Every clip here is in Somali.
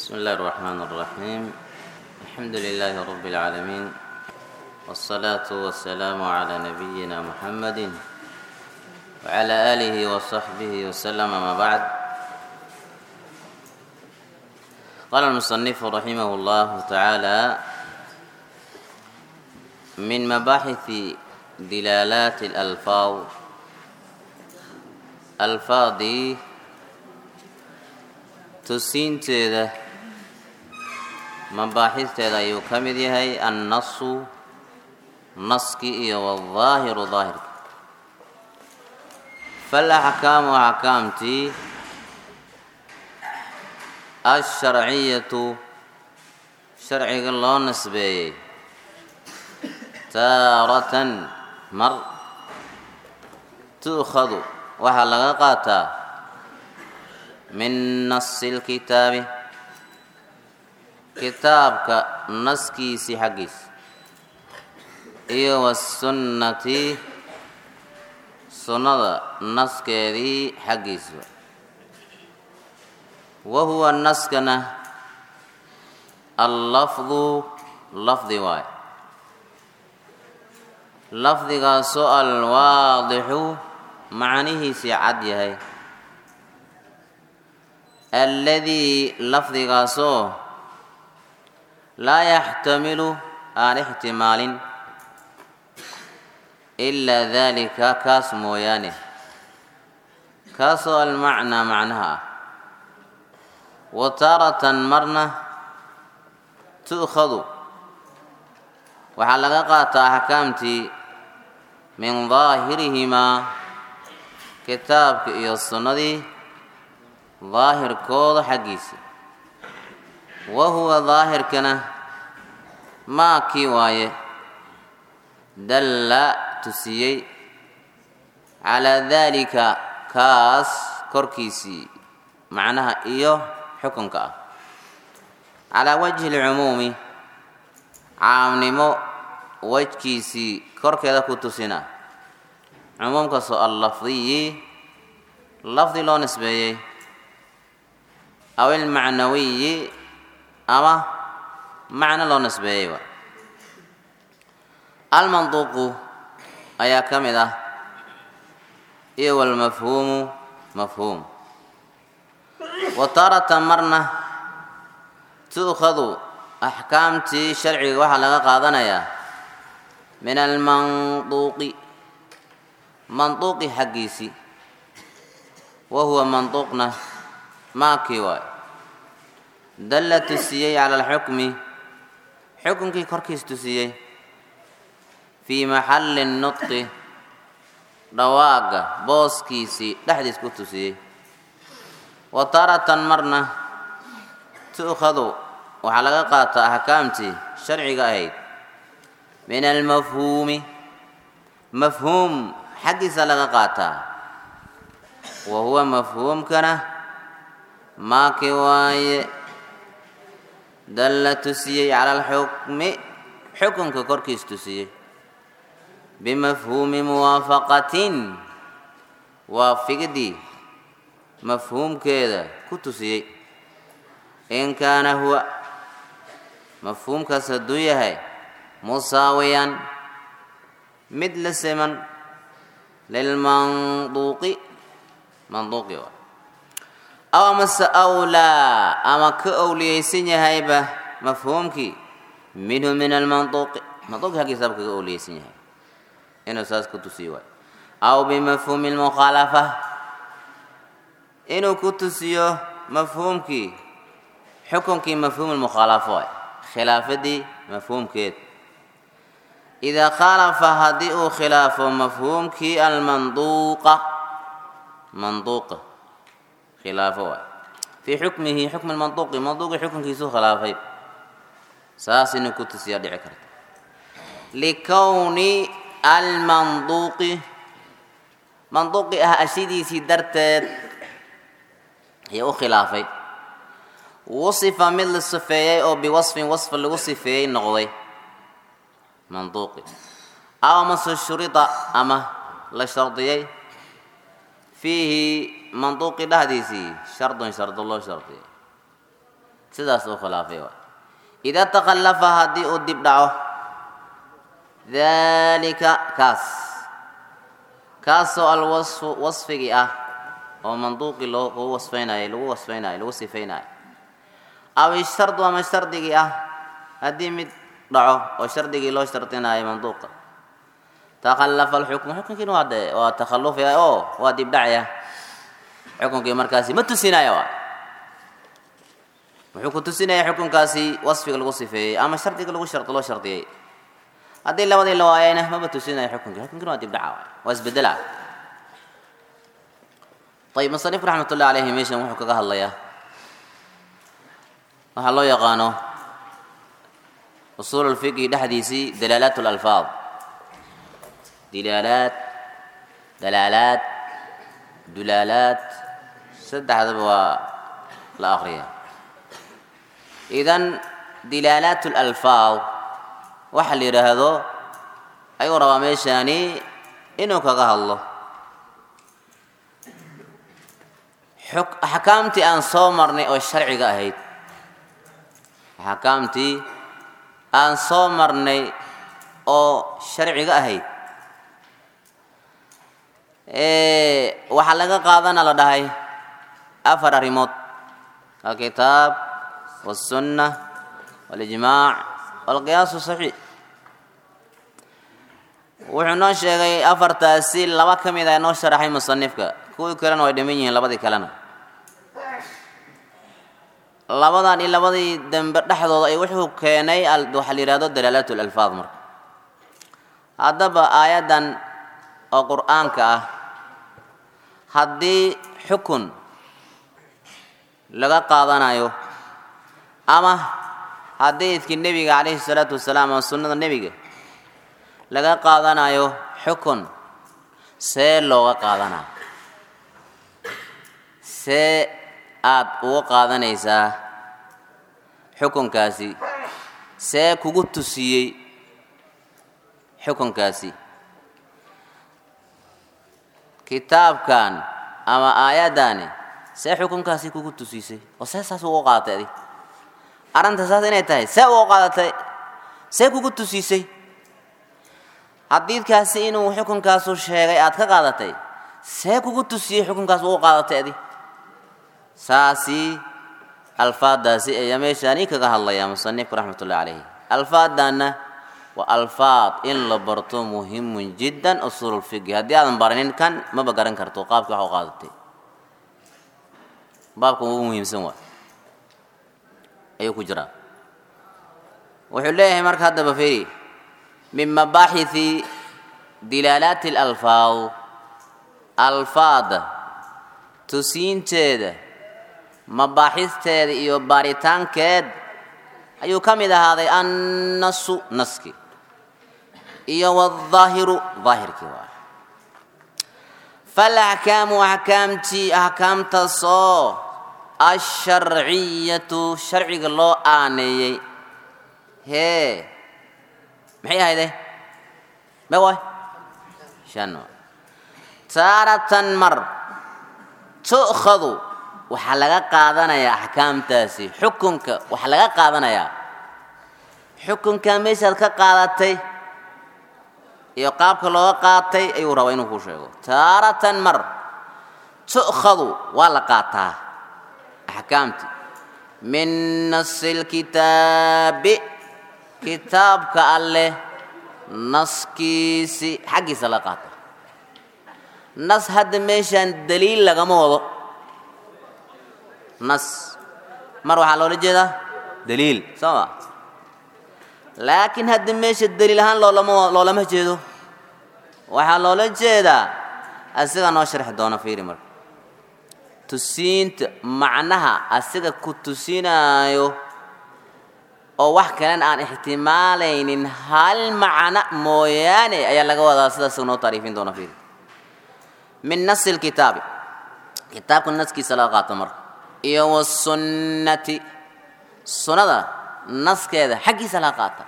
بسم الله الرحمن الرحيم الحمد لله رب العالمين والصلاة والسلام على نبينا محمد وعلى آله وصحبه وسلم ما بعد قال المصنف رحمه الله تعالى من مباحث دلالات الألفاظ ألفاظي tusiinteeda mabaaxisteeda ayuu ka mid yahay annasu naski iyo waldaahiru daahirka falaxkaamu axkaamtii alsharciyatu sharciga loo nasbeeyey taaratan mar tu'khadu waxaa laga qaataa min nasi lkitaabi kitaabka naskiisii xaggiisa iyo wasunnati sunnada naskeedii xaggiisa wa huwa naskana allafdu lafdi waay lafdigaasoo alwaadixu macnihiisii cad yahay alladii lafdigaasoo laa yaxtamilu aan ixtimaalin ilaa daalika kaas mooyaane kaasoo almacnaa macnaha ah wa taaratan marna tu'khadu waxaa laga qaataa axkaamtii min daahirihimaa kitaabka iyo sunnadii daahirkooda xaggiisa wa huwa daahirkana maa kii waaye dalla tusiyey calaa daalika kaas korkiisii macnaha iyo xukunka ah calaa wajhi lcumuumi caamnimo wejkiisii korkeeda ku tusina cumuumkaasoo allafdiyi lafdi loo nisbeeyey aw ilmacnawiyi ama macno loo nisbeeyey wa almanduuqu ayaa ka mid ah iyo walmafhuumu mafhuum wa taaratan marna tu'khadu axkaamtii sharciga waxaa laga qaadanayaa min almanduuqi manduuqi xaggiisii wa huwa manduuqna maakii waay dalla tusiyey cala alxukmi xukunkii korkiis tusiyey fii maxalli nutqi dhawaaga booskiisii dhexdiis ku tusiyey wa taaratan marna tu'khadu waxaa laga qaataa axkaamtii sharciga ahayd min almafhuumi mafhuum xaggiisa laga qaataa wa huwa mafhuumkana maaki waaye dalla tusiyey cala alxukmi xukunka korkiis tusiyey bimafhuumi muwaafaqatin waafigidii mafhuumkeeda ku tusiyey in kaana huwa mafhuumkaas hadduu yahay musaawiyan mid la siman lilmanduuqi manduuqi waa aw amase awlaa ama ka owliyeysan yahayba mafhuumkii minhu min almanduuqi manduuqi haggiisaba kaga owliyeysan yahay inuu saas ku tusiyo waay aw bimafhuumi lmukhaalafa inuu ku tusiyo mafhuumkii xukunkii mafhuum lmukhaalafo waay khilaafadii mafhuumkeed idaa khaalafa haddii uu khilaafo mafhuumkii almanduuqa manduuqa khilaafo waay fii xukmihi xukmi lmanduuqi manduuqi xukunkiisuu khilaafay saas inuu ku tusiyaa dhici karta likowni almanduuqi manduuqi ah ashidiisii darteed ayaa u khilaafay wasifa mid la sifeeyey oo biwasfin wasfa lagu sifeeyey noqday manduuqi aw amase shurida ama la shardiyey fiihi manduuqi dhexdiisii shardun shardo loo shardiyay sidaas uu khilaafay waay idaa takhallafa haddii uu dib dhaco daalika kaas kaasoo alwasfu wasfigii ah oo manduuqii loo lagu wasfaynayo lagu wasfaynayo lagu sifaynayo aw ishardu ama shardigii ah haddii mid dhaco oo shardigii loo shardinayo manduuqa takhallafa alxukmu xukunkiina waa de waa takhallufaya oo waa dib dhacaya xukunkii markaasi ma tusinaya waay wuxuu ku tusinaya xukunkaasi wasfiga lagu sifeeyey ama shardiga lagu shar loo shardiyey haddii labadii la waayayna maba tusinaya xukunkii xukunkina waa dib dhaca waay waa isbedela ayib musanif raxmat ullahi alayhi meeshan wuxuu kaga hadlayaa waxaa loo yaqaano usuul lfiqhi dhexdiisii dalaalaat lalfaad dilaalaad dalaalaad dulaalaad saddexdaba waa la akriya idan dilaalaat lalfaad waxa la yidhaahdo ayuu rabaa meeshaani inuu kaga hadlo axkaamtii aan soo marnay oo sharciga ahayd axkaamtii aan soo marnay oo sharciga ahayd waxaa laga qaadana la dhahay afar arrimood alkitaab walsunna walijmaac walqiyaasu saxiix wuxuu noo sheegay afartaasi laba ka mid a noo sharaxay musanifka kuwii kalena way dhiman yihiin labadii kalena labadan iyo labadii dambe dhexdooda ay wuxuu keenay waxaa la yihahdo dalaalaat lalfaad marka haddaba aayaddan oo qur-aanka ah haddii xukun laga qaadanayo ama xadiidkii nebiga calayhi salaatu wasalaam ama sunnada nebiga laga qaadanayo xukun see looga qaadanayo see aad uga qaadanaysaa xukunkaasi see kugu tusiyey xukunkaasi kitaabkan ama aayaddaani see xukunkaasi kugu tusisay oo see saas uga qaadatay adig arrinta saas inay tahay see uga qaadatay see kugu tusisay xadiidkaasi inuu xukunkaasu sheegay aad ka qaadatay see kugu tusiyey xukunkaas uga qaadatay adig saasi alfaadaasi ayaa meeshaani kaga hadlaya musanifku raxmatullahi calayhi alfaadana waa alfaad in la barto muhimun jiddan usuululfiqi haddii aadan baranin kan maba garan karto qaabkii wax u qaadatay baabka ugu muhiimsan waa ayuu ku jiraa wuxuu leeyahay marka haddaba feri min mabaaxisi dilaalaati alalfaad alfaada tusiinteeda mabaaxisteeda iyo baaritaankeed ayuu ka mid ahaaday annasu naski iyo waaldaahiru daahirkii waa faalaxkaamu axkaamtii axkaamtaasoo asharciyatu sharciga loo aaneeyey hee maxay ahayde me waay shan taaratan mar tu'khadu waxaa laga qaadanayaa axkaamtaasi xukunka waxaa laga qaadanayaa xukunkaa meeshaad ka qaadatay iyo qaabka looga qaatay ayuu rabaa inuu kuu sheego taaratan mar tu'khadu waa la qaataa axkaamtii min nasi lkitaabi kitaabka alleh naskiisi xaggiisa la qaata nas hadda meeshaan daliil lagama wado nas mar waxaa loola jeedaa daliil soo ma laakiin hadda meesha daliil ahaan loolama loolama jeedo waxaa loola jeedaa asiga noo sharxi doona fiiri marka tusiinta macnaha asiga ku tusinaayo oo wax kalen aan ixtimaalaynin hal macno mooyaane ayaa laga wadaa sidaas noo taariifin doona fiiri min nasi lkitaabi kitaabka naskiisa laga qaato marka iyo wasunnati sunnada naskeeda xaggiisa laga qaata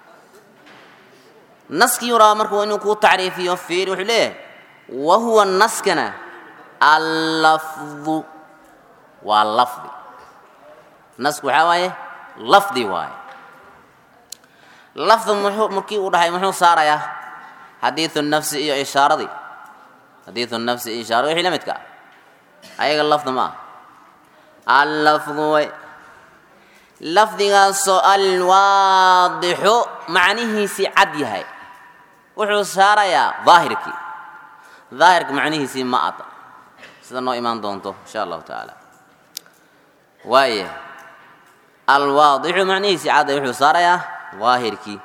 naskii rabaa marka waa inuu kuu tacriifiyo fiiri wuxuu leeyahay wa huwa naskana allafdu waa lafdi nasku waxaa waaye lafdi waaye lafdi muxuu markii uu dhahay muxuu saarayaa xadiidu nafsi iyo ishaaradii xadiidu nafsi iyo ishaaradi wixii la midka ah ayaga lafdi ma ah allafdu way lafdigaasoo alwaadixu macnihiisii cad yahay wuxuu saarayaa daahirkii daahirka macnihiisii ma ada sida noo imaan doonto insha allahu tacaala waaya alwaadixu macnihiisii cadda wuxuu saarayaa daahirkii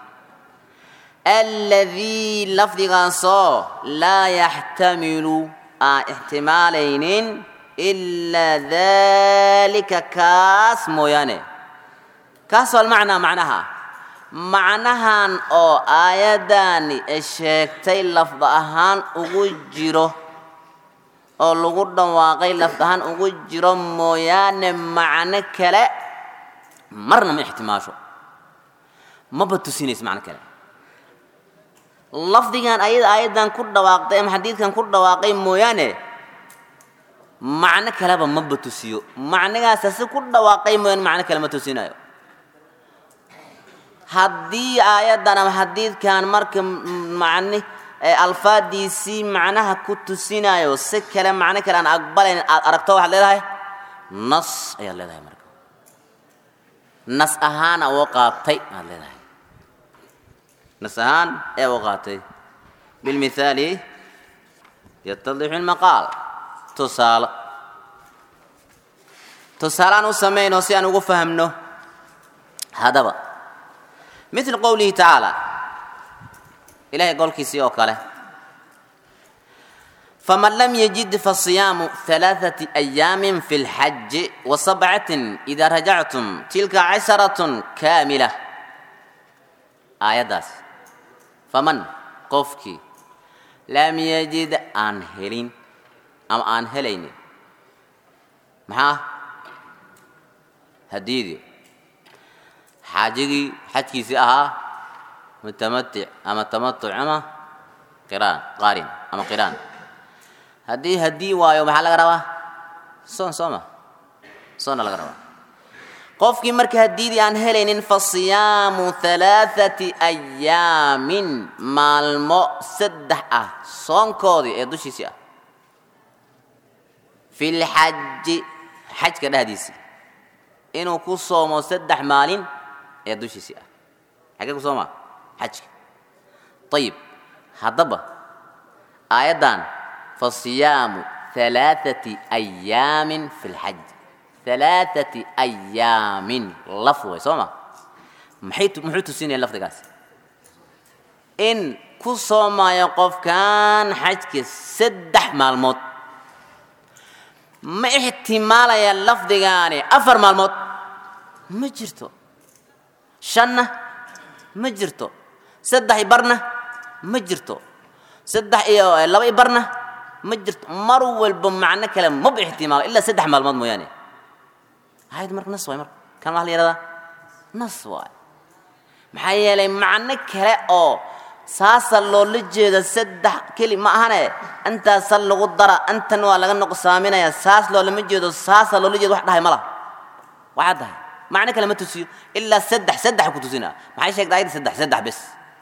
aladii lafdigaasoo laa yaxtamilu aan ixtimaalaynin ilaa dalika kaas mooyaane kaas waa almacnaa macnaha macnahan oo aayaddaani sheegtay lafd ahaan ugu jiro oo lagu dhawaaqay lafd ahaan ugu jiro mooyaane macno kale marna ma ixtimaasho maba tusinayso macno kale lafdigan ayada aayaddan ku dhawaaqday ama xadiidkan ku dhawaaqay mooyaane macno kaleba maba tusiyo macnigaasa si ku dhawaaqay mooyaane macno kale ma tusinayo haddii aayaddan ama xadiidkan marka macni alfaadiisii macnaha ku tusinayo si kale macno kale aan aqbalayn aad aragto waxaad leedahay nas ayaad leedahay marka nas ahaana oo qaatay aad leedahay nas ahaan ee u qaatay bilmithaali yatadixu lmaqaal tusaalo tusaale aan u samayno si aan ugu fahamno haddaba مثل قوله تعالى إلهي قول كيسي أوكاله فمن لم يجد فصيام ثلاثة أيام في الحج وسبعة إذا رجعتم تلك عشرة كاملة آية داس فمن قفكي لم يجد أنهلين أم أنهلين معاه هديدي xaajigii xajkiisii ahaa mutamatic ama tamatuc ama qiraan qaarin ama qiraan haddii haddii waayo maxaa laga rabaa soon sooma soonna laga rabaa qofkii marka haddiidii aan helaynin fa siyaamu halaathati ayaamin maalmo saddex ah soonkoodii ee dushiisii ah fi lxaji xajka dhehdiisii inuu ku soomo saddex maalin ee dushiisii ah xagee ku sooma xajka ayib haddaba aayaddan fa siyaamu halaathati ayaamin fi lxaj halaathati ayaamin laf way soo ma maxay muxuu tusinaya lafdigaasi in ku soomaayo qofkan xajka saddex maalmood ma ixtimaalaya lafdigaani afar maalmood ma jirto shanna ma jirto saddex i barna ma jirto saddex iyo laba i barna ma jirto mar walba macno kale maba ixtimaalo ilaa saddex maalmood mooyaane ayad marka nas waay marka kan waxa la yihahdaa nas waay maxaa yeelay macno kale oo saasa loola jeeda saddex keli ma ahane intaasa lagu dara intan waa laga nuqsaaminaya saas loolama jeedo saasa loola jeedo wax dhahay ma laha waxaa dahay macno kale ma tusiyo ilaa saddex saddex ku tusinaa maxay sheegta ayadda saddex saddex bes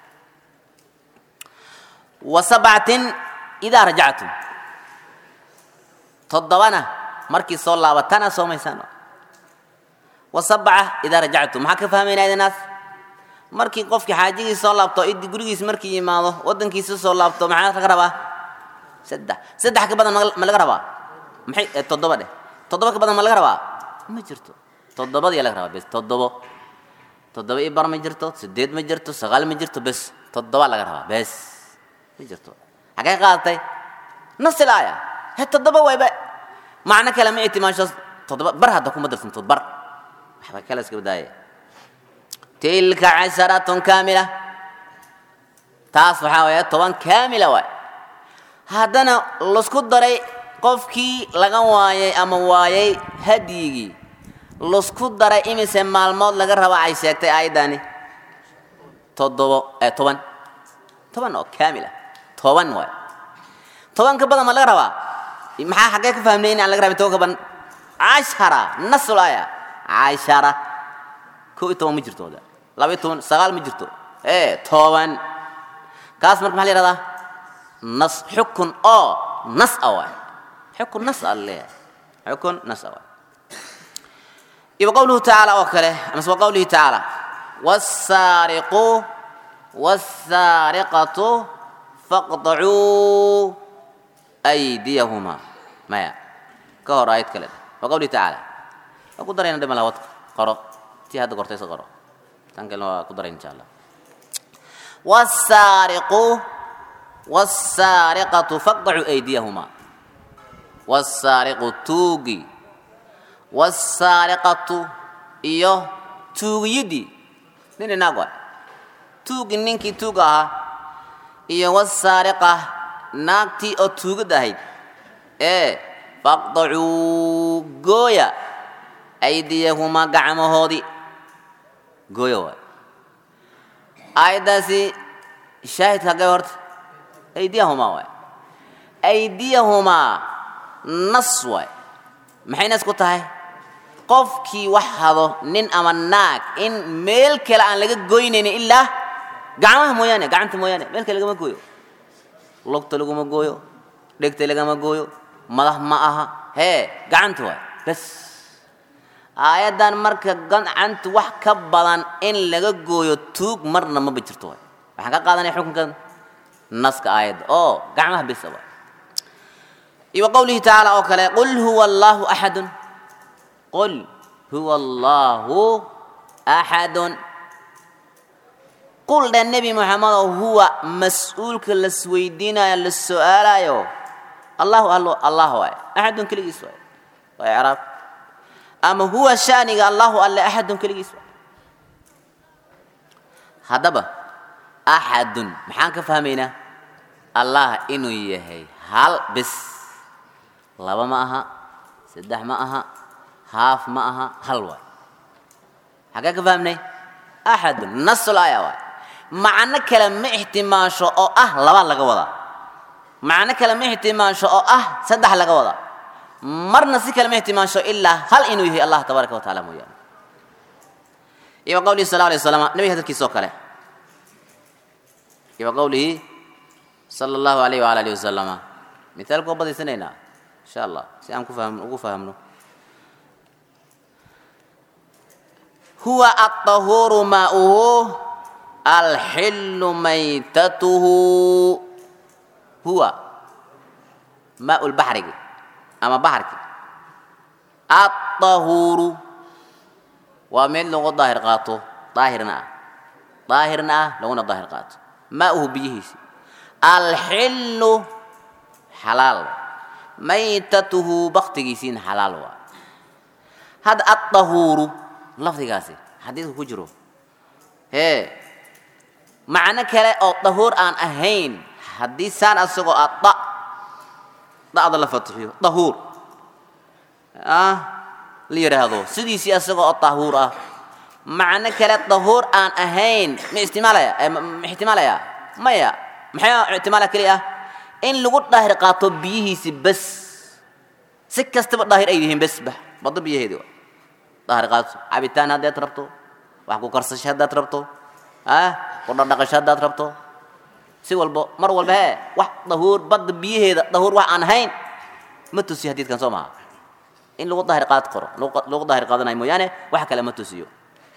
wa sabcatin idaa rajactum toddobana markii soo laabatana soomaysaan wa sabca idaa rajactum maxaa ka fahmaynaa idinaas markii qofkii xaajigii soo laabto idi gurigiis markii yimaado waddankiisa soo laabto maxaa laga rabaa saddex saddex ka badan ma laga rabaa maxay toddoba dheh toddoba ka badan ma laga rabaa ma jirto toddobadii laga rabaa bes toddobo toddoba i bar ma jirto sideed ma jirto sagaal ma jirto bes toddoba laga rabaa bes ma jirto xagee qaadatay nasil aaya he toddoba wayba macno kale ma itimaasho toddoba bar hadda kuma darsanto bar waxba kale iska badaaya tilka casharatun kaamila taas waxaa waaya toban kaamila waay haddana lasku daray qofkii laga waayay ama waayay hadyigii lasku daray imise maalmood laga raba ay sheegtay aayaddani toddobo ee toban toban oo kaamila toban waay toban ka badan ma laga rabaa maxaa xaggee ka fahmnay in aan laga rabin toban ka badan cashara nasul aya cashara kow iyo toban ma jirto laba iyo toban sagaal ma jirto ee toban kaas marka maxaa la yihahdaa nas xukun oo nas a waay xukun nas a laleeyahay xukun nas a waay iyo qowluhu tacaala oo kale amase wa qowlihi tacaala wasaariqu wasaariqatu faqdacuu aydiyahumaa maya ka hor aayad kale wa qowlihi tacaala waa ku darayna dhima laha wadka qoro tii hadda kortaysa qoro tan kalena waa ku daray insha allah wasaariqu wasaariqatu faqdacuu aydiyahumaa wasaariqu tuugi wasaariqatu iyo tuugiyadii nin inaag waay tuugi ninkii tuuga ahaa iyo wasaariqa naagtii oo tuugad ahayd ee faqdacuu gooya aydiyahumaa gacmahoodii gooya waay aayaddaasi shaahidka hagee horta aydiyahumaa waay aydiyahumaa nas waay maxay nas ku tahay qofkii wax hado nin ama naag in meel kale aan laga goynaynin ilaa gacmaha mooyaane gacanta mooyaane meel kale lagama gooyo lugta laguma gooyo dhegta lagama gooyo madax ma aha hee gacanta waay bas aayaddan marka gacanta wax ka badan in laga gooyo tuug marna maba jirto waay waxaan ka qaadanaya xukunkan naska aayadda oo gacmaha bisa waay iyo qowlihi tacaala oo kale qul huwa allaahu axadun qul huwa allaahu axadun qul dhe nebi moxamedow huwa mas-uulka lasweydiinayo la su-aalayo allahu allo allah waay axadun keligiis waay waa icraab ama huwa shaniga allahu alle axadun keligiis waay haddaba axadun maxaan ka fahmaynaa allah inuu yahay hal bis laba ma aha saddex ma aha haaf ma aha hal waay xagee ka fahmnay axadun nasul aya waay macno kale ma ixtimaasho oo ah laba laga wadaa macno kale ma ixtimaasho oo ah saddex laga wadaa marna si kale ma ixtimaasho ilaa hal inuu yahay allah tabaaraka wa taala mooyaane iyo qowlihi sal alay wasalam nabiga hadalkiisa oo kale iyo qowlihi sala allahu alayh waala alihi wasalama mithaalku waa badaysanaynaa insha allah si aan ku fahmno ugu fahmno huwa aطahuuru maauhu alxilu maytatuhu huwa maau lbaxrigi ama baxarki aطahuuru waa mid lagu daahir qaato daahirna ah daahirna ah laguna daahir qaato maauhu biyihiisi alxilu xalaal maytatuhu baktigiisiina xalaal waa hadda aطahuuru lafdigaasi xadiidka ku jiro hee macno kale oo dahuur aan ahayn haddii saan asagoo ah da da'da la fatixiyo dahuur ah la yidhaahdo sidiisii asagoo oo dahuur ah macno kale dahuur aan ahayn ma istimaalaya ma ixtimaalaya maya maxay ixtimaala keli ah in lagu daahir qaato biyihiisi bes si kastaba daahir ay yihiin bes ba baddo biyaheedi waa daahir qaato cabitaan haddaad rabto wax ku karsasho haddaad rabto ah ku dhardhaqasho haddaad rabto si walbo mar walba hee wax dahuur badda biyaheeda dahuur wax aan ahayn ma tusiyo hadiidkan soo maha in lagu daahir qaad qoro lagu daahir qaadanayo mooyaane wax kale ma tusiyo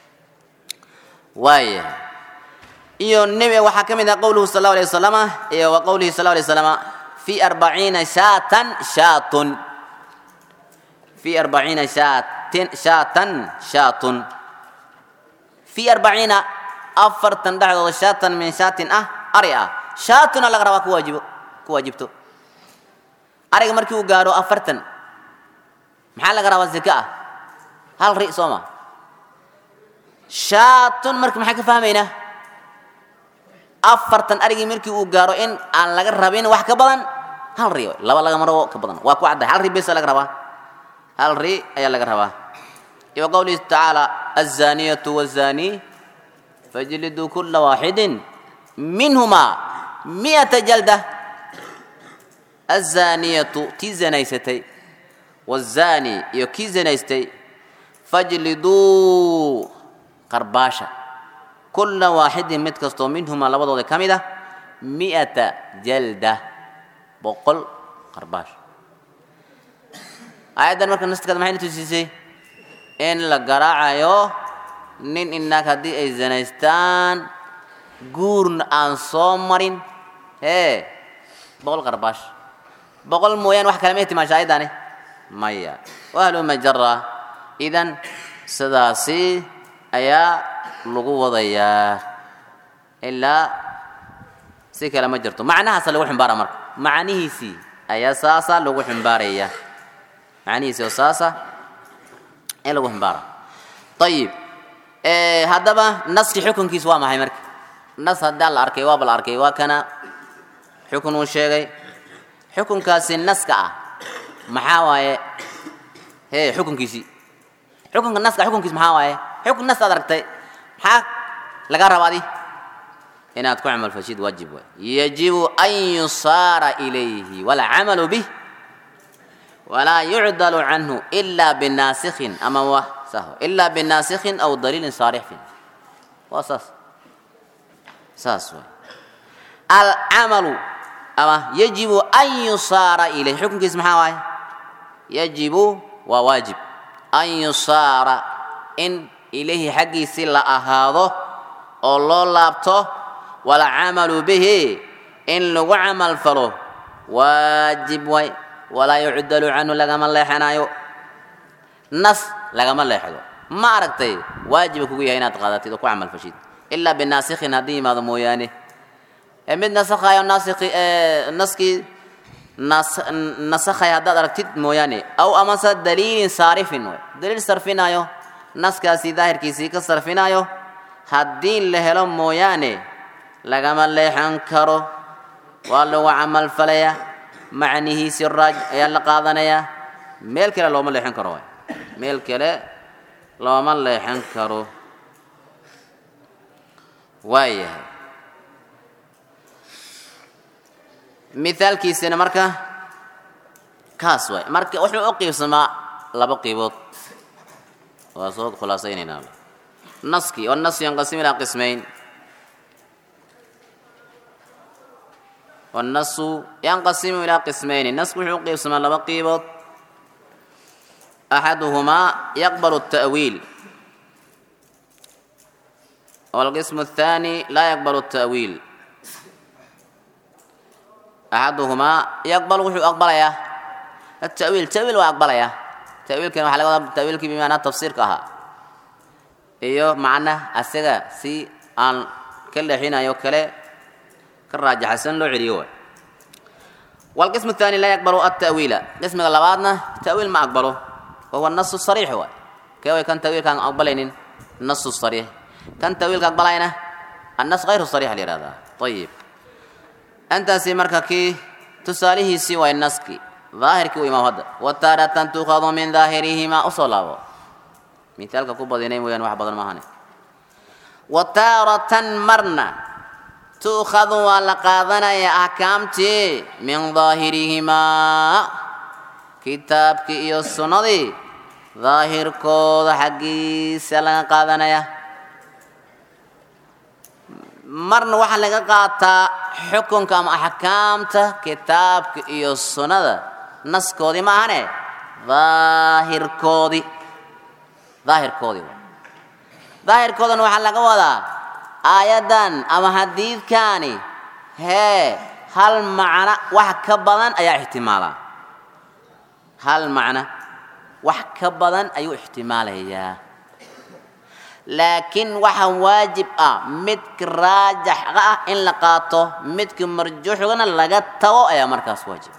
waaya iyo nebi waxaa ka mid ah qowluhu sal allahu alay wasalama iyo wa qowlihi sal allahu alay wasalama fi arbaciina shaatan shaatun fi arbaciina shaatin shaatan shaatun fi arbaciina afartan dhexdooda shaatan min shaatin ah ari ah shaatuna laga rabaa ku waajibo ku waajibto ariga markii uu gaaro afartan maxaa laga rabaa zaka ah hal ri soo ma shaatun marka maxaa ka fahmaynaa afartan arigii markii uu gaaro in aan laga rabin wax ka badan hal ri laba lagama rabo ka badan waa ku cadday hal ri besa laga rabaa hal ri ayaa laga rabaa iyo qowlihi tacaala azaniyatu wazani fajliduu kula waaxidin minhumaa mi'ata jalda azaniyatu tii zanaysatay wazani iyo kii zanaystay fajliduu qarbaasha kulla waaxidin mid kastoo minhumaa labadooda ka mid ah mi'ata jalda boqol qarbaash aayaddan marka naskaada maxay na tusiisay in la garaacayo nin inaag haddii ay zanaystaan guurna aan soo marin hee boqol qarbaash boqol mooyaan wax kale ma ihtimaasha ayaddani maya wahlu majara idan sidaasi ayaa lagu wadayaa ilaa si kale ma jirto macnahaasa lagu ximbaara marka macnihiisii ayaa saasa lagu ximbaaraya macnihiisii oo saasa in lagu ximbaara ayib haddaba naski xukunkiis waa maxay marka nas haddaan la arkay waaba la arkay waa kana xukun uu sheegay xukunkaasi naska ah maxaa waaye he xukunkiisii xukunka naska xukunkiis maxaa waaye xukun nas aad aragtay maxaa lagaa rabaa adi inaad ku camal fashid waajib waay yajibu an yusaara ilayhi walcamalu bih walaa yucdalu canhu ila binaasikhin ama wa sahw ila binaasikhin aw daliilin saarixin waa saas saas waay alcamalu ama yajibu an yusaara ilayhi xukunkiis maxaa waaye yajibu waa waajib an yusaara in ilayhi xaggiisii la ahaado oo loo laabto walcamalu bihi in lagu camal falo waajib way walaa yucdalu canhu lagama leexanayo nas lagama leexdo ma aragtay waajiba kugu yahay inaad qaadatid oo ku camal fashid ilaa binaasikhin haddii yimaado mooyaane ee mid nasakhayo naasiki naskii nas nasakhay haddaad aragtid mooyaane aw amase daliilin saarifin way daliil sarfinayo naskaasi daahirkiisii ka sarfinayo haddii la helo mooyaane lagama leexan karo waa lagu camal falaya macnihiisi raaj ayaa la qaadanayaa meel kale looma leexan karo waay meel kale looma leexan karo waayahay mithaalkiisina marka kaas waay marka wuxuu u qiibsamaa laba qiibood waa soo khulaasaynaynaa naski والنص ينقسم إلى قسمين والنص ينقسم إلى قسمين النص وحو قسم لبا قيبط أحدهما يقبل التأويل والقسم الثاني لا يقبل التأويل أحدهما يقبل وحو أقبل يا التأويل تأويل وأقبل يا تأويل كان وحلقة تأويل كي بمعنى تفسير كها iyo macna asaga si aan ka leexinayo kale ka raajaxsan loo celiyo waay والقسم الثاني لا يقبل التأويل قسم اللبادنا تأويل ما أقبله وهو النص الصريح هو كيف كان تأويل كان أقبلين النص الصريح كان تأويل كان أقبلين النص غير الصريح لهذا طيب أنت سيمرك كي تساليه سوى النسك ظاهر كي وما هذا وتارة تؤخذ من ظاهرهما أصلا مثالك كوبا دينين ويان واحد بدل ما هني وتارة مرنا تؤخذ ولقاذنا يا أحكامتي من ظاهرهما كتابك إيو السنة ظاهر كود حقي سلان قاذنا يا marna waxaa laga qaataa xukunka ama axkaamta kitaabka iyo sunnada naskoodii ma ahane daahirkoodii daahirkoodii daahirkoodan waxaa laga wadaa aayaddan ama xadiidkaani hee hal macno wax ka badan ayaa ixtimaalaa hal macno wax ka badan ayuu ixtimaalayaa laakiin waxaa waajib ah midka raajaxa ah in la qaato midka marjuuxgana laga tago ayaa markaas waajib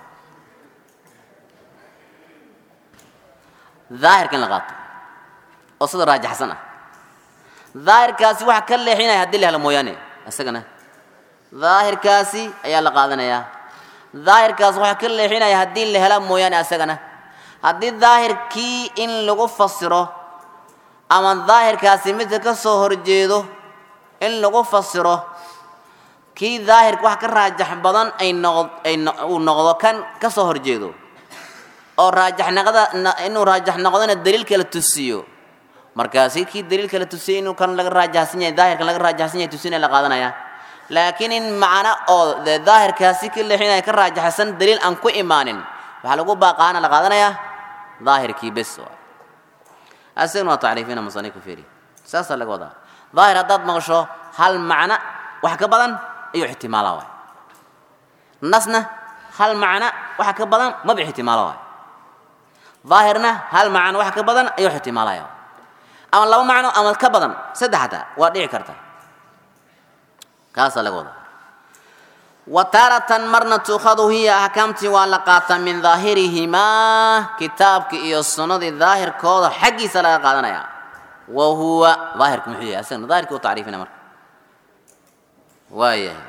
daahirka in la qaato oo sida raajaxsan ah daahirkaasi waxa ka leexinaya haddii la helo mooyaane isagana daahirkaasi ayaa la qaadanayaa daahirkaas waxa ka leexinaya haddii la hela mooyaane isagana haddii daahirkii in lagu fasiro ama daahirkaasi midka ka soo horjeedo in lagu fasiro kii daahirka wax ka raajax badan ay noq ay uu noqdo kan ka soo horjeedo oo raajaxnaqada inuu raajax noqdona daliilka la tusiyo markaasi kii daliilka la tusiyey inuu kan laga raajahsan yahay daahirkan laga raajahsan yahay tusinaya la qaadanaya laakiin in macno oo dee daahirkaasi ka leexinaya ka raajaxsan daliil aan ku imaanin waxaa lagu baaqaana la qaadanayaa daahirkii bes waay asagna waa tacriifina musanifku fiiri saasaa laga wadaa daahir haddaad maqasho hal macno wax ka badan ayuu ixtimaala waay nasna hal macno wax ka badan maba ixtimaalo waay daahirna hal macno wax ka badan ayuu ixtimaalaya ama laba macno ama ka badan saddex hataa waa dhici karta kaasaa laga wadaa wa taaratan marna tuukhadu hiya axkaamtii waa la qaataa min daahirihimaa kitaabka iyo sunnadii daahirkooda xaggiisa laga qaadanaya wa huwa daahirku muxuu yahay asagna daahirkii u tacriifina marka waayahay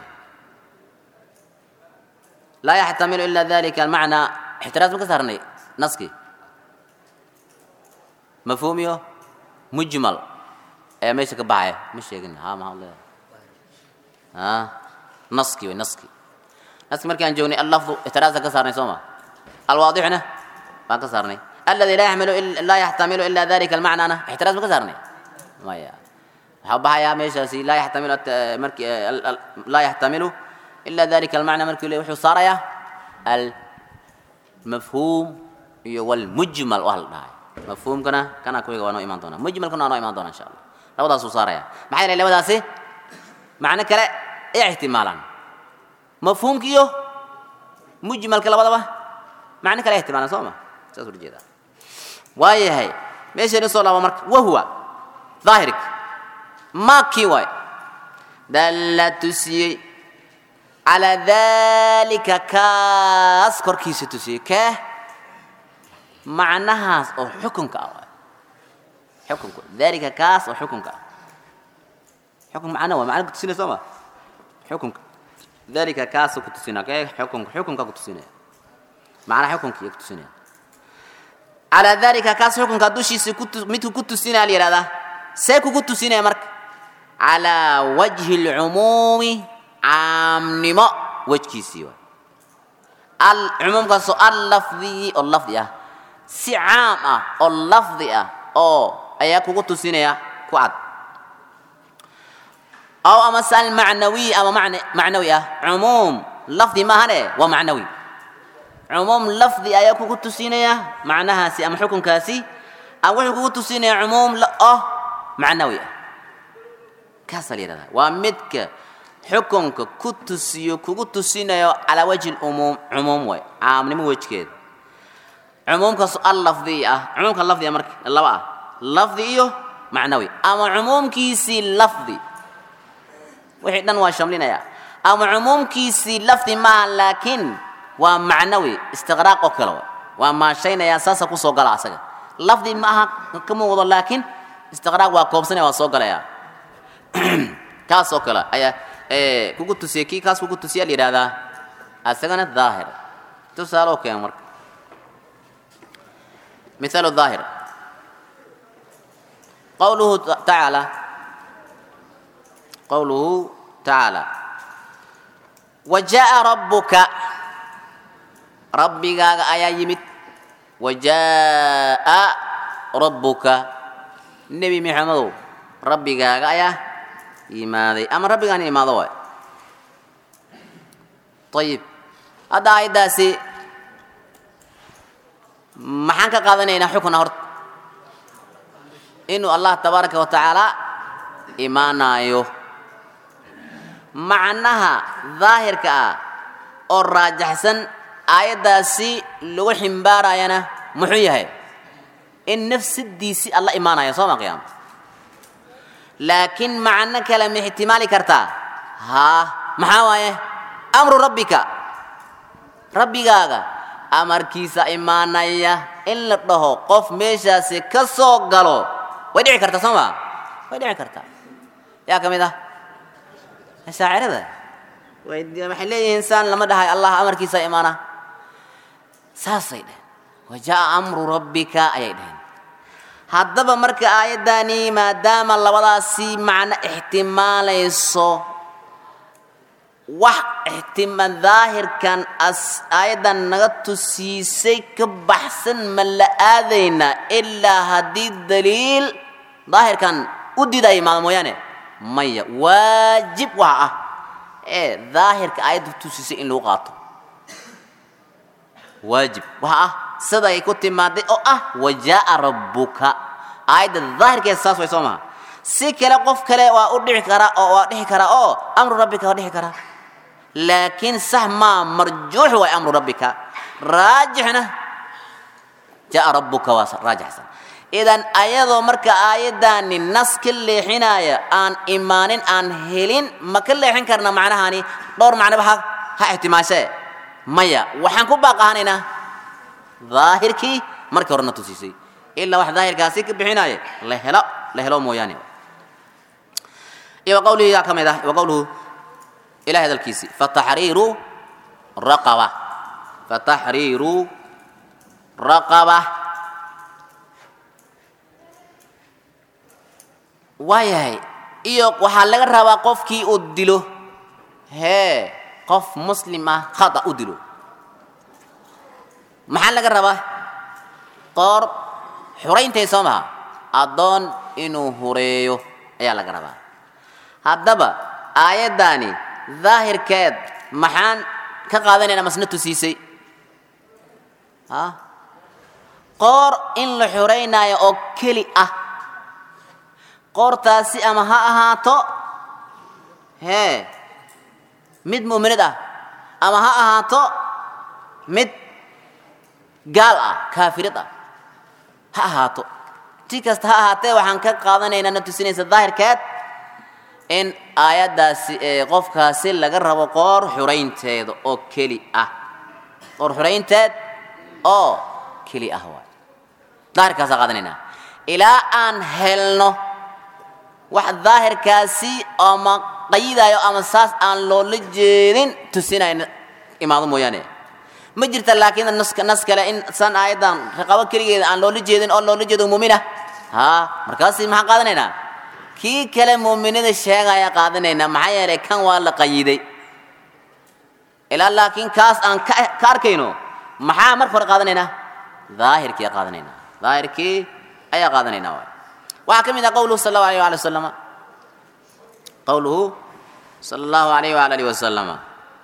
laa yaxtamilu ila dalika almacnaa ixtiraas ma ka saarnay naskii mafhuum iyo mujmal ayaa meesha ka baxaya ma sheegin ha maxaa leedahay ha naski way naski naski markii aan joognay allafdu ixtiraasa ka saarnay soo ma alwaadixna baan ka saarnay aladi laa yaxmilu laa yaxtamilu ila dalika almacnana ixtiraas ma ka saarnay maya waxaa baxayaa meeshaasi laa yaxtamilu marki laa yaxtamilu ila dalika almacna markii le wuxuu saarayaa almafhuum iyo walmujmal waa la dhahay mafhuumkana kana kuwiga waa noo imaan doonaa mujmalkana waa noo imaan doonaa insha allah labadaasuu saaraya maxaa yeelay labadaasi macno kale ay ixtimaalaan mafhuumka iyo mujmalka labadaba macno kale ay ixtimaalaan soo ma saas ula jeedaa waayahay meeshaynu soo laaba marka wahuwa daahirka maa kii waay dalla tusiyey calaa dalika kaas korkiisa tusiyey kee macnahaas oo xukunka ah waay xukunka dalika kaas oo xukunka ah xukun macna waa macna kutusinaya soo ma xukunka dalika kaasuu kutusinaya kee xukunka xukunka kutusinaya macnaha xukunka iyo kutusinaya calaa dalika kaas xukunka dushiisa kutu midku ku tusinaya la yihahdaa see kugu tusinaya marka calaa wajhi lcumuumi caamnimo wejkiisii waay al cumuumkaasoo al lafdiyi oo lafdi ah si caam ah oo lafdi ah oo ayaa kugu tusinaya ku cad aw amase almacnawiy ama man macnawi ah cumuum lafdi maahane waa macnawi cumuum lafdi ayaa kugu tusinaya macnahaasi ama xukunkaasi ama wuxuu kugu tusinaya cumuum oh macnawi ah kaasaa la yihahdaa waa midka xukunka ku tusiyo kugu tusinayo calaa wajhi umuum cumuum way caamnimo wejkeeda cumuumkaas al lafdiy ah cumuumka lafdiga marka laba ah lafdi iyo macnawi ama cumuumkiisii lafdi wixii dhan waa shamlinaya ama cumuumkiisii lafdi maaha laakiin waa macnawi istiqraaq oo kale wa waa maashaynaya saasa kusoo gala asaga lafdi ma aha kama wado laakiin istiqraaq waa koobsanaya waa soo galaya kaas oo kale ayaa kugu tusiya kii kaas kugu tusiya la yidhahdaa asagana daahir tusaale oo keena marka مثال الظاهر قوله تعالى قوله تعالى وجاء ربك ربك آية يمت وجاء ربك النبي محمد ربك آية يماذي أما ربك أن يماذي طيب هذا آية داسي maxaan ka qaadanaynaa xukuna horta inuu allah tabaaraka wa tacaala imaanaayo macnaha daahirka ah oo raajaxsan aayaddaasi lagu ximbaarayana muxuu yahay in nafsadiisii alla imaanaya soo ma qiyaama laakiin macno kale ma ixtimaali kartaa haa maxaa waaye amru rabbika rabbigaaga amarkiisa imaanaya in la dhaho qof meeshaasi ka soo galo way dhici kartaa soo ma way dhici kartaa yaa ka mid ah shaacirada waxay leeyihiin saan lama dhahay allah amarkiisa imaana saasay dheheen wajaa amru rabbika ayay dheheen haddaba marka aayaddani maadaama labadaasi macno ixtimaalayso wax ixtima daahirkan as aayaddan naga tusiisay ka baxsan ma la aadaynaa ilaa haddii daliil daahirkan u diidaya imaado mooyaane maya waajib waxa ah ee daahirka aayadda tusisay in lagu qaato waajib waxa ah sida ay ku timaaday oo ah wajaa rabbuka aayadda daahirkeeda saas way soo maha si kale qof kale waa u dhici karaa oo waa dhici karaa oo amru rabbika waa dhici karaa laakiin sax maa marjuux waay amru rabbika raajixna jaa rabbuka waa raajixsan idan ayadoo marka aayaddaani nas ka leexinaya aan imaanin aan helin ma ka leexin karna macnahani dhowr macnoba ha ha ixtimaashee maya waxaan ku baaqahanaynaa daahirkii markii horena tusiisay ilaa wax daahirkaasi ka bixinaya la helo la helo mooyaane iyo wa qawlihi yaa ka mid ah wa qawluhu ilahay hadalkiisi fataxriiru raqaba fataxriiru raqaba waayahay iyo waxaa laga rabaa qofkii uu dilo hee qof muslim ah khata u dilo maxaa laga rabaa qoor xurayntay soo maha addoon inuu hureeyo ayaa laga rabaa haddaba aayaddaani daahirkeed maxaan ka qaadanayna masna tusiisay a qoor in la xuraynaayo oo keli ah qoortaasi ama ha ahaato hee mid mu'minad ah ama ha ahaato mid gaal ah kaafirad ah ha ahaato ti kasta ha ahaatee waxaan ka qaadanaynaa na tusinaysa daahirkeed in aayaddaasi ee qofkaasi laga rabo qoor xuraynteeda oo keli ah qoor xuraynteed oo keli ah waay daahirkaasa qaadanaynaa ilaa aan helno wax daahirkaasi ama qayidayo ama saas aan loola jeedin tusinayn imaado mooyaane ma jirta laakiin naska nas kale in san aayaddan raqabo keligeeda aan loola jeedin oo loola jeedo muumina haa markaasi maxaan qaadanaynaa kii kale muuminada sheegaya qaadanaynaa maxaa yeelay kan waa la qayiday ilaa laakiin kaas aan ka ka arkayno maxaa marka hore qaadanaynaa daahirkii qaadanaynaa daahirkii ayaa qaadanaynaa waay waxaa ka mid ah qowluhu sala allahu alayh waali wasalama qowluhu sala allahu alayh waala alihi wasalama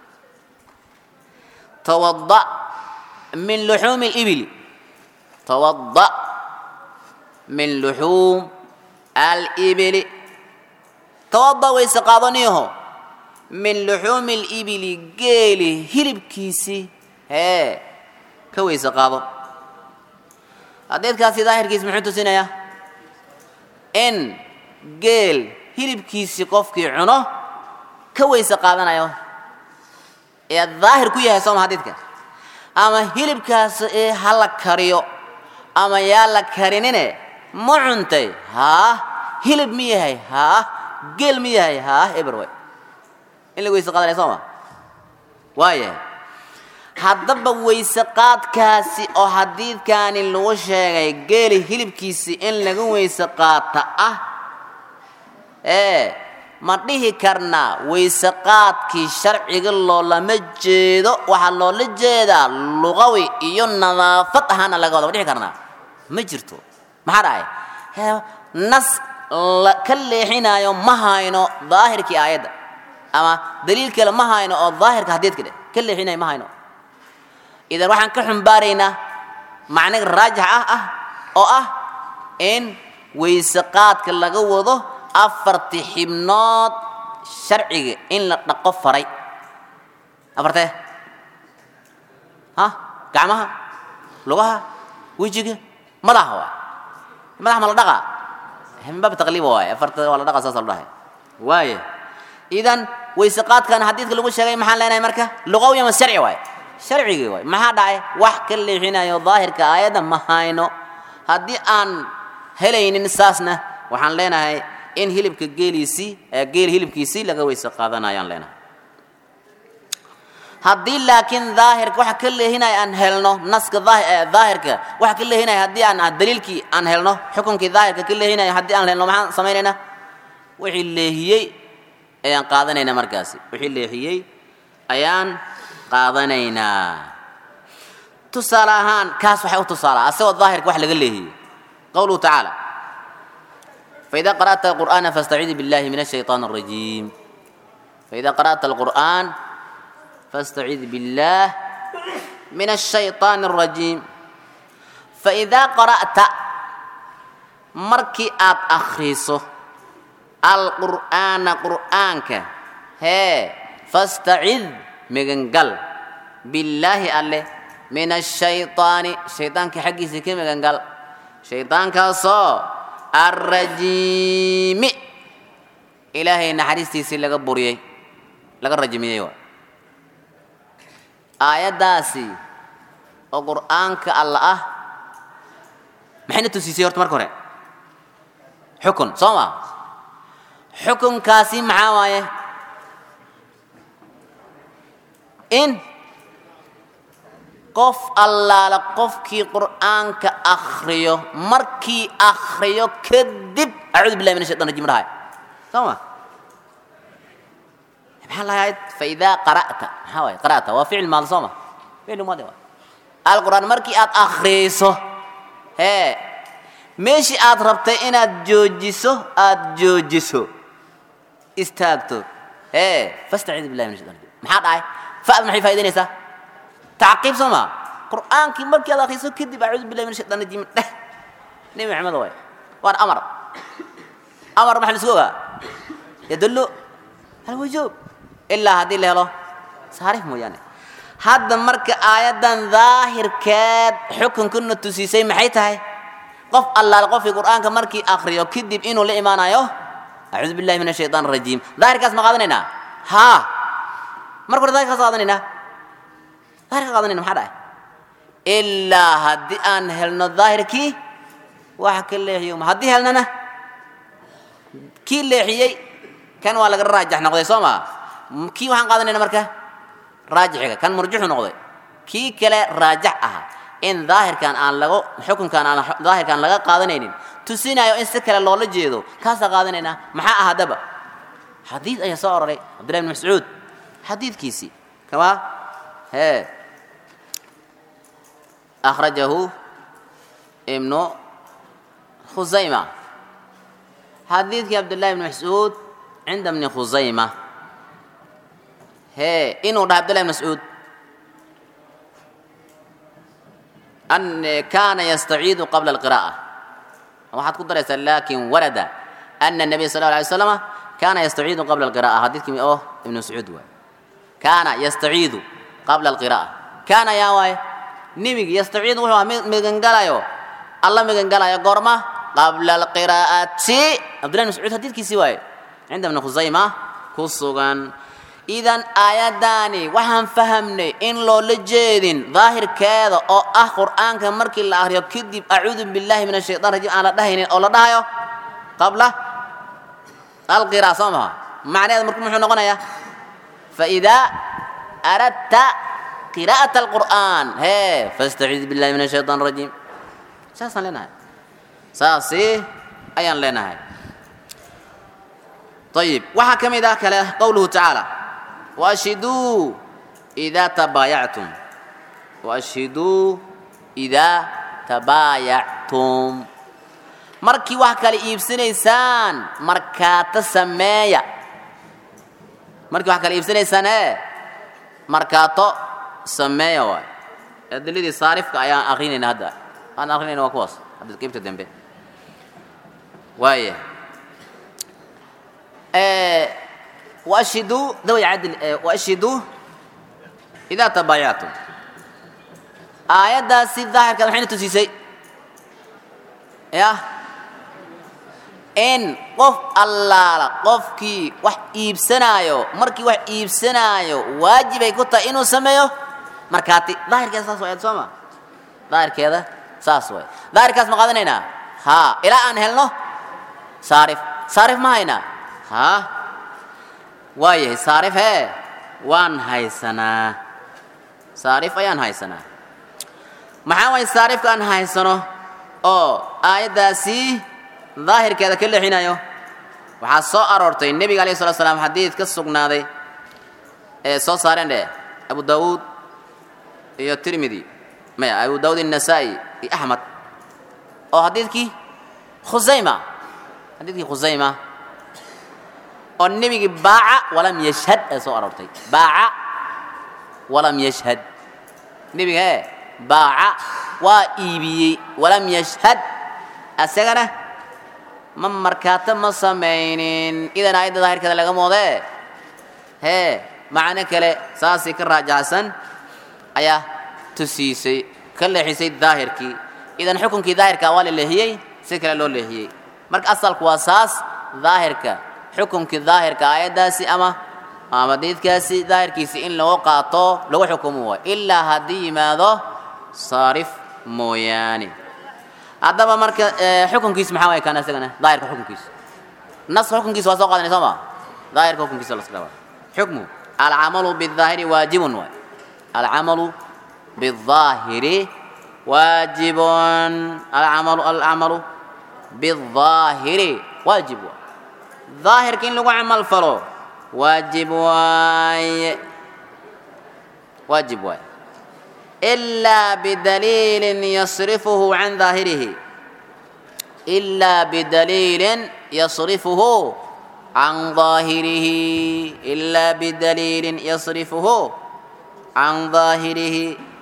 tawada min luxuumi libili tawada min luxuum alibili tawada wayse qaadaniyaho min luxuumi libili geeli hilibkiisii hee ka weyse qaado hadeedkaasi daahirkiis muxuu tusinayaa in geel hilibkiisii qofkii cuno ka weyse qaadanayo ee daahir ku yahay sooma hadiidka ama hilibkaas ee ha la kariyo ama yaa la karinine ma cuntay haa hilib mi yahay haa geel mi yahay haa eberway in la weyse qaadanaya sooma waayahay haddaba weyse qaadkaasi oo xadiidkaani lagu sheegay geeli hilibkiisii in laga weyse qaata ah ee ma dhihi karnaa weyse qaadkii sharciga loolama jeedo waxaa loola jeedaa luqawi iyo nadaafad ahaana laga wada ma dhihi karnaa ma jirto maxaa dhahay hee nas la ka leexinaayo ma hayno daahirkii aayadda ama daliil kale ma hayno oo daahirka xadiidka dheh ka leexinayo ma hayno idan waxaan ka xumbaaraynaa macniga raajix ah ah oo ah in weyse qaadka laga wado afarti xibnood sharciga in la dhaqo faray afartee ha gacmaha lugaha wejiga madaxa waay madaxa ma la dhaqaa min baab taqliiba waay afarta waa la dhaqa saasa la dhahay waaya idan weyse qaadkan xadiidka lagu sheegay maxaan leenahay marka luqawi ama sharci waay sharcigii waay maxaa dhacay wax ka leexinayo daahirka aayadda ma hayno haddii aan helaynin saasna waxaan leenahay in hilibka geeliisii geel hilibkiisii laga weyse qaadanayaan leenahay haddii laakiin daahirka waxa ka leehinaya aan helno naska daahirka waxa ka leehinaya haddii aan daliilkii aan helno xukunkii daahirka ka leehinaya haddii aan helno maxaan samaynaynaa wixii leehiyey ayaan qaadanaynaa markaasi wixii leexiyey ayaan qaadanaynaa tusaale ahaan kaas waxay u tusaalaa asagoo daahirka wax laga leehiyey qowluhu tacaala فإذا قرأت القرآن فاستعذ بالله من الشيطان الرجيم فإذا قرأت القرآن فاستعذ بالله من الشيطان الرجيم فإذا قرأت مركي آت أخريسه القرآن قرآنك هي فاستعذ مغنقل بالله الله من الشيطان شيطان كحقي سكي مغنقل شيطان كاسو الرجيم إلهي نحرستي سي لغا بريي لغا رجميي aayaddaasi oo qur'aanka alla ah maxayna tusiisay horta marka hore xukun soo ma xukunkaasi maxaa waaye in qof allaala qofkii qur'aanka akhriyo markii akhriyo kadib acuudu billahi min ashaytan rajim dhahay soo ma maxaa lahayd faidaa qara'ta maxaa waaye qara'ta waa ficil maadi soo ma ficil maadi waa alqur'aan markii aad akhriyeyso hee meeshii aad rabtay inaad joojiso aad joojiso istaagto hee fastaciidu billahi min shaitan rajim maxaa dhahay fa'd maxay faa'idaynaysaa tacqiib soo ma qur'aankii markii aad akhriso kadib acuudu billahi min shaitan rajim dheh nebi maxamed waay waan amar amar maxaa la isku ogaa yadullu alwujuub ilaa haddii la helo saarif mooyaane hadda marka aayaddan daahirkeed xukunkuna tusiisay maxay tahay qof allaal qofkii qur'aanka markii akriyo kadib inuu la imaanayo acuudu billahi min ashaytaan arajiim daahirkaas ma qaadanaynaa haa marka hore daahirkaas qaadanaynaa daahirka qaadanayna maxaa dhahay ilaa haddii aan helno daahirkii waxa ka leexiyo haddii helnana kii leexiyey kan waa laga raajax noqday soo maa kii waxaan qaadanayna marka raajixiga kan murjuxu noqday kii kale raajax aha in daahirkan aan lago xukunkan aan daahirkan laga qaadanaynin tusinayo in si kale loola jeedo kaasaa qaadanaynaa maxaa ah haddaba xadiid ayaa soo aroray cabdillahi bn mascuud xadiidkiisii kama hee akhrajahu ibnu khusayma xadiidkii cabdillahi bn mascuud cinda bni khusayma hee inuu dhaha abdullahi bn mascuud an kaana yastaciidu qabla alqira'a waxaad ku daraysaa lakin warada ana nabiy sal la alay slama kaana yastaciidu qabla alqira'a xadiidkii oo ibnu mascuud waay kaana yastaciidu qabla alqira'a kaana yaa waaye nebigi yastaciidu wuxuu ahaa migangalayo alla migangalayo goorma qabla alqiraa'ati cabdullahi bn mascuud xadiidkiisii waaye cinda bni khusayma ku sugan idan aayaddaani waxaan fahamnay in loola jeedin daahirkeeda oo ah qur'aanka markii la akriyo kadib acuudu billahi min ashaytan rajim aan la dhahaynin oo la dhahayo qabla alqira soo maha macnaheeda marka muxuu noqonayaa faidaa aradta qiraa'at alqur'aan hee fastaciid billahi min ashaytan rajim saasaan leenahay saasi ayaan leenahay ayib waxaa ka mid ah kale qowluhu tacaala وأشهدوا إذا تبايعتم وأشهدوا إذا تبايعتم markii wax kale iibsanaysaan markaato sameeya markii wax kale iibsanaysaan ee markaato sameeya waay adiladii saarifka ayaan akrinayna hadda aan akrinayna waa kuwaas hadda qaybta dambe waaya وأشهدوا ذوي عدل وأشهدوا إذا تبايعتم آيات سي الظاهر كذا حين تسيسي يا إن قف الله قف كي وح إيبسنايو مركي وح إيبسنايو واجب يكون إنه سميو مركاتي ظاهر كذا ساس ويد سوما ظاهر كذا ساس ويد ظاهر كذا مقادنينا ها إلى أن هلنو صارف صارف ما هنا ها waayahay saarif hee waan haysanaa saarif ayaan haysanaa maxaa waay saarifka aan haysano oo aayaddaasi daahirkeeda ka leexinayo waxaa soo aroortay nebiga alayh salatu slam xadiid ka sugnaaday ee soo saareen dheh abu daawuud iyo tirmidi maya abu daawuud innasaa'i iyo axmed oo xadiidkii khusayma xadiidkii khusayma oo nebigii baaca walam yashhad ee soo aroortay baaca walam yashhad nebiga ee baaca waa iibiyey walam yashhad asagana ma markaato ma samaynin idan aayadda daahirkeeda laga moodee hee macno kale saasii ka raajaxsan ayaa tusiisay ka leexisay daahirkii idan xukunkii daahirka waa la leehiyey si kale loo leehiyey marka asalku waa saas daahirka xukunkii daahirka aayaddaasi ama ama diidkaasi daahirkiisi in lagu qaato lagu xukumo waay ilaa haddii yimaado saarif mooyaane haddaba marka xukunkiis maxaa waay kaan isagana daahirka xukunkiisa nas xukunkiisa waa soo qaadanay soo ma daahirka xukunkiisa la iska xukmu alcamalu bidaahiri waajibun waay alcamalu bidaahiri waajibun alcamalu alcamalu bidaahiri waajib waay daahirka in lagu camal falo waajib waaye waajib waaye إلا بدليل يصرفه عن ظاهره إلا بدليل يصرفه عن ظاهره إلا بدليل يصرفه عن ظاهره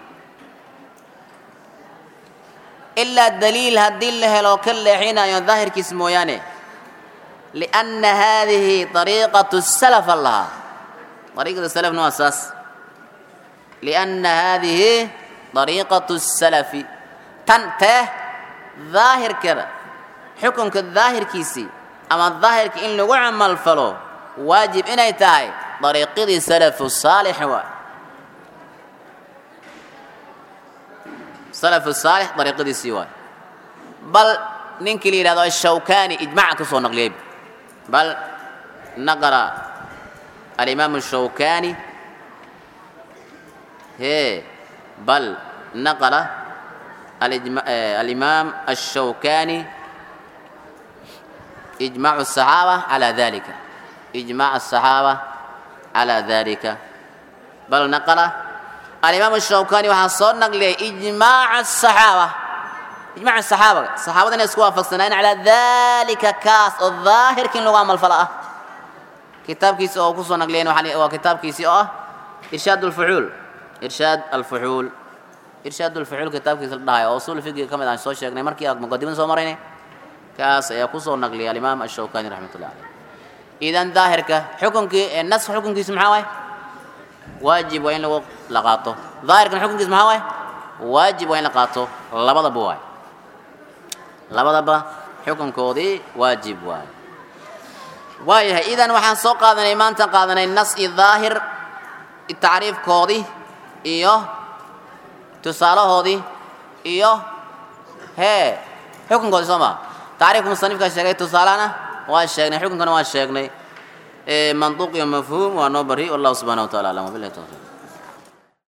إلا دليل هدل لو كل حين يظاهر كسمو يعني لأن هذه طريقة السلف الله طريقة السلف نوع أساس لأن هذه طريقة السلف تنته ظاهر كذا حكم كالظاهر كيسي أما الظاهر كإن لو عمل فلو واجب إن يتاي طريقة السلف الصالح و سلف الصالح طريقة السواي بل ننكلي هذا الشوكاني إجماع كسو نقليب بل نقرأ الإمام الشوكاني هي بل نقل الإمام الشوكاني إجماع الصحابة على ذلك إجماع الصحابة على ذلك بل نقل الإمام الشوكاني وحصل نقل إجماع الصحابة إجماع الصحابة الصحابة يسكوا فصلين على ذلك كاس الظاهر كن لغام الفلاة كتاب كيسي أو كسو نقلين وكتاب كيسي أو إرشاد الفعول إرشاد الفحول إرشاد الفحول كتاب كيس الدهاية أصول الفقه كما دان سو شيغنay markii aad muqadimada soo marayne kaas ayaa ku soo naqliyay al-Imam Ash-Shawkani rahmatullah alayh idan daahirka xukunkii nas xukunkiisa maxaa waay waajib waa in lagu la qaato daahirkan xukunkiisa maxaa waay waajib waa in la qaato labadaba waay labadaba xukunkoodii waajib waay waayahay idan waxaan soo qaadanay maanta qaadanay nas iyo daahir tacriifkoodii iyo tusaalahoodii iyo hee xukunkoodii soo maa tacriifka musanifkaa sheegay tusaalahana waa sheegnay xukunkana waa sheegnay manduuq iyo mafhuum waa noo bari wallahu subxana wa taala aclam wabillahi tawfiiq